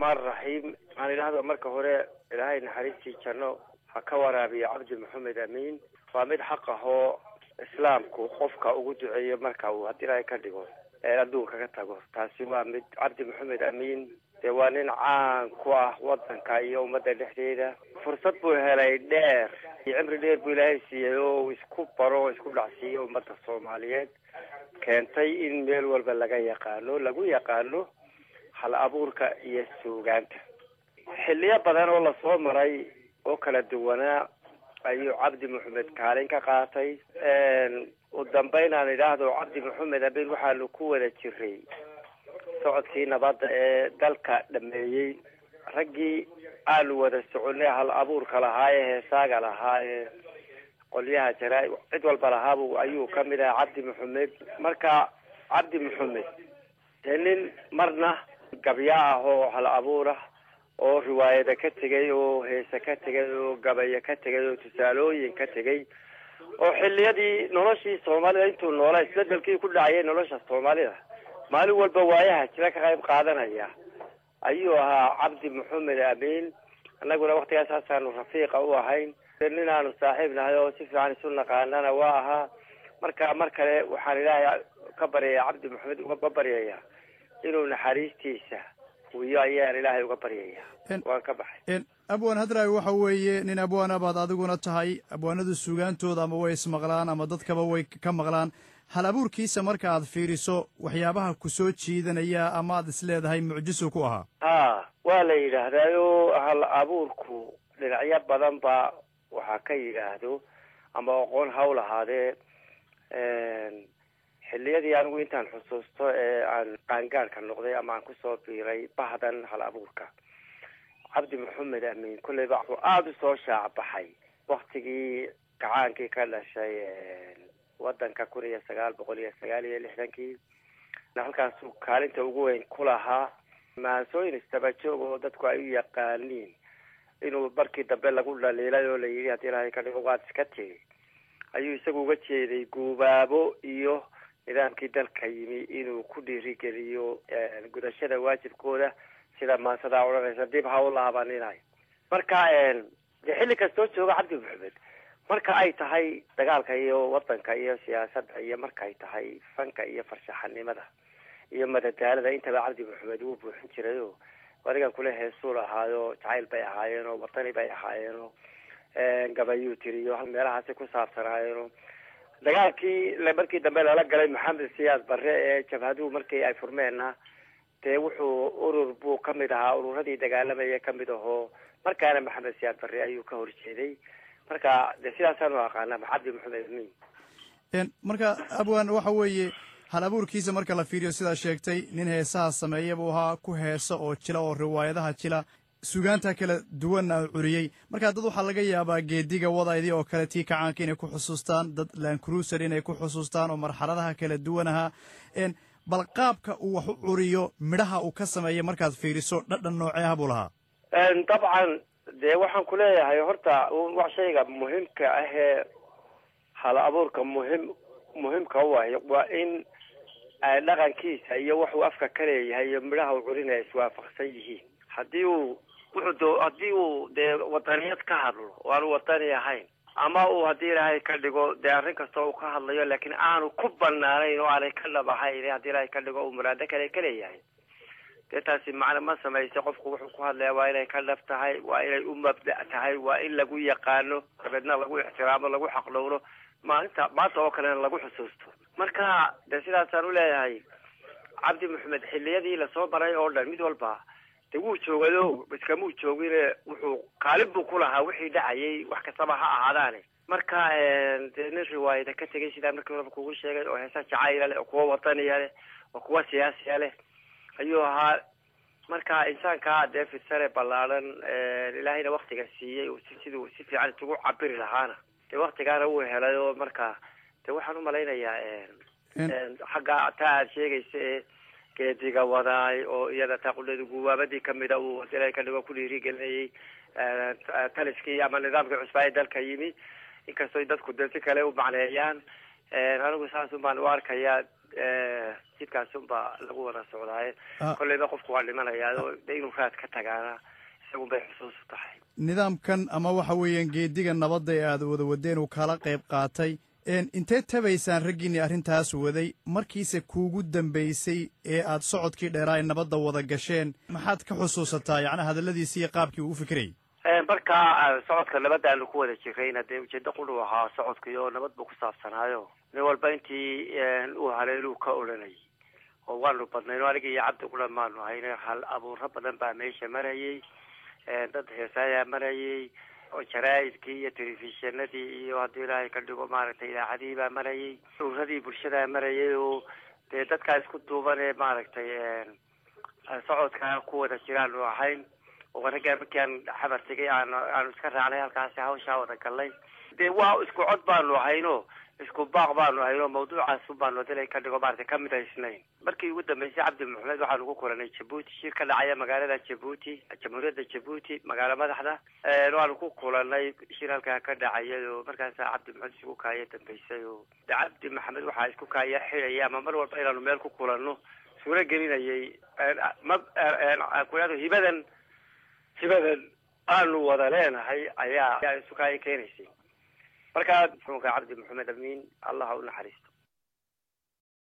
raxmaan raxiim waxaan idhahda marka hore ilaahay naxariistii janno ha ka waraabiyo cabdi maxamed amiin waa mid xaq ah oo islaamku qofka ugu duceeyo marka uu haddii ilaahay ka dhigo ee adduunka ka tago taasi waa mid cabdi maxamed amiin dee waa nin caan ku ah wadanka iyo ummadda dhexdeeda fursad buu helay dheer iyo cimri dheer buu ilaahay siiyey oo uu isku baro oo isku dhacsiiyo ummadda soomaaliyeed keentay in meel walba laga yaqaano lagu yaqaano hal abuurka iyo suugaanta xilliyo badan oo lasoo maray oo kala duwanaa ayuu cabdi maxamed kaalin ka qaatay u dambeyn aan idhaahdo cabdi maxamed abiin waxaanu ku wada jiray socodkii nabadda ee dalka dhameeyey raggii aanu wada soconay hal abuurka lahaa ee heesaaga lahaa ee qolyaha jaraa cid walba lahaabu ayuu kamid ahaa cabdi maxamed marka cabdi maxamed dee nin marna gabya ah oo hal abuur ah oo riwaayada ka tegay oo heese ka tegay oo gabayo ka tegay oo tusaalooyin ka tegay oo xiliyadii noloshii soomaalida intuu noolaa isbedelkii ku dhacayay nolosha soomaalida maalin walba waayaha jira ka qayb qaadanaya ayuu ahaa cabdi maxamed amiin annaguna waktigaas haasaanu rafiiqa u ahayn nin aanu saaxiib nahay oo si fiican isu naqaanana waa ahaa marka mar kale waxaan ilaahay ka baryaya cabdi maxamed uga baryaya inuu naxariistiisa wiyo ayaan ilaahay uga baryaya waan ka baxay abwaan hadraawi waxa weeye nin abwaana baad adiguna tahay abwaanadu suugaantooda ama way ismaqlaan ama dadkaba way ka maqlaan hal abuurkiisa marka aad fiiriso waxyaabaha ku soo jiidanaya ama aad isleedahay mucjisu ku ahaa ha waa la yidhaahdaayo hal abuurku dhinacyo badan ba waxaa ka yidhaahdo ama aqoon hawl ahaadee xilliyadii anigu intaan xusuusto ee aan qaangaadhka noqday ama aan kusoo biiray bahdan hal abuurka cabdi maxamed amiin kolleyba wuxuu aada usoo shaacbaxay waktigii gacaankii ka dhashay wadanka kun iyo sagaal boqol iyo sagaal iyo lixdankii halkaasuu kaalinta ugu weyn ku lahaa maansooyin istabajoog oo dadku ay u yaqaaniin inuu markii dambe lagu dhaliilay oo la yidhi haddii ilaahay ka dhigo waad iska tiri ayuu isagu uga jeeday guubaabo iyo nidaamkii dalka yimi inuu ku dhiirigeliyo gudashada waajibkooda sida maansadaa odhanaysa dib ha u laabaninay marka dee xilli kastoo jooga cabdi maxamed marka ay tahay dagaalka iyo wadanka iyo siyaasadda iyo markaay tahay fanka iyo farshaxanimada iyo madadaalada intaba cabdi maxamed wuu buuxin jiray o adigan kule heesuu lahaayo jacayl bay ahaayeen oo watani bay ahaayeen oo gabayuu tiriyo meelahaasi ku saabsanaayeen dagaalkii markii dambe lala galay maxamed siyaad barre ee jabhaduhu markii ay furmeenna dee wuxuu urur buu kamid ahaa ururadii dagaalamaya kamid ahoo markaana maxamed siyaad barre ayuu ka horjeeday marka de sidaasaanu aqaana cabdi maxamed amiin marka abwan waxa weeye hal abuurkiisa marka la fiiriyo sidaa sheegtay nin heesaha sameeya buu ahaa ku heesa oo jila oo riwaayadaha jila sugaanta kala duwanna curiyey marka dad waxaa laga yaabaa geediga wadaydii oo kale tii kacaanka inay ku xusuustaan dad lancruiser inay ku xusuustaan oo marxaladaha kala duwan ahaa bal qaabka uu wax u curiyo midhaha uu ka sameeya markaad fiiriso dhadhan nooceeha buu lahaa dabcan dee waxaan ku leeyahay horta wax shayga muhimka ahee hal abuurka muhim muhimka u ah waa in dhaqankiisa iyo waxuu afka ka leeyahay iyo midhaha uu curinaya iswaafaqsan yihiin haddii uu wuxuu do haddii uu dee wadaniyad ka hadlo oo aanu wadani ahayn ama uu haddii ilaahay ka dhigo dee arrin kasta uu ka hadlayo laakiin aanu ku banaanayn oo aanay ka dhab ahayn haddii ilaahay ka dhigo uu muraado kale ka leeyahay dee taasi macna ma samaysa qofku wuxuu ku hadlaya waa inay ka dhab tahay waa inay u mabda' tahay waa in lagu yaqaano dabeedna lagu ixtiraamo lagu xaqdhowro maalinta maanta oo kalena lagu xusuusto marka dee sidaasaan uleeyahay cabdi maxamed xilliyadii lasoo maray oo dhan mid walba de wuu joogado iskamuu joogine wuxuu kaalin buu ku lahaa wixii dhacayay wax kastaba ha ahaadaane marka dee nin riwaayada ka tegay sidaan markii horeba kugu sheegay oo heesa jacayla leh oo kuwa wadaniya leh oo kuwa siyaasiya leh ayuu ahaa marka insaankaa dee fidsane ballaadhan ilaahayna waktiga siiyey siduu si fiican isugu cabiri lahaana dee waktigaana wuu helay oo marka de waxaan umalaynayaa xagga taa aad sheegaysa ee geediga wadaay oo iyada taquleda guwaabadii kamida uu ilaahay ka dhigo ku dhiirigelinayay taliskii ama nidaamkii cusbaa ee dalka yimi inkastoo dadku de si kale u macneeyaan anigu saasun baan u arkayaa jidkaas unbaa lagu wada socdaaye kolleyba qofku waa dhimanayaa de inuu raad ka tagaana isagun bay xusuus u tahay nidaamkan ama waxa weeyaan geediga nabadda ee aad wada wadeen uu kala qayb qaatay intee tabaysaan raggiinii arrintaas waday markiise kuugu dambaysay ee aad socodkii dheeraa ee nabadda wada gasheen maxaad ka xusuusataa yacni hadalladiisi iyo qaabkii uu fikirayay markaa socodka nabadda aanu ku wada jirayna dee ujeedo qudhu ahaa socodkii oo nabad buu ku saabsanaayo nin walba intii uu haleeluu ka odhanayay oo waanu badnayno aniga iyo cabdi qudha maanu hayne hal abuuro badan baa meesha marayay dad heesaayaa marayay oo jaraa'idkii iyo telefishinadii iyo haddii ilaahay ka dhigo maaragtay idaacadihii baa marayay uradii bulshadaa marayay oo dee dadkaa isku duuban ee maaragtay socodkaa ku wada jiraanu ahayn oo raggaa markaan xabar tegay aan aanu iska raacnay halkaasi hawshaa wada galnay dee waa isku cod baanu ahayno isku baaq baanu ahayno mawduucaas baanu dilay ka dhigo maaragtay ka midaysnayn markii ugu dambeysay cabdi maxamed waxaanu ku kulanay jabuuti shir ka dhacaya magaalada jabuuti jamhuuriyadda jabuuti magaalo madaxda waanu ku kulanay shir halkaa ka dhacayay oo markaasaa cabdi maxamed isku kaaya dambeysay oo de cabdi maxamed waxaa isku kaaya xidhaya ama mar walba inaanu meel ku kulanno suuro gelinayay ma kuado hibadan hibadan aanu wada leenahay ayaa ayaa isu kaaya keenaysay markaa muxuunka cabdi maxamed amiin allah ha u naxariisto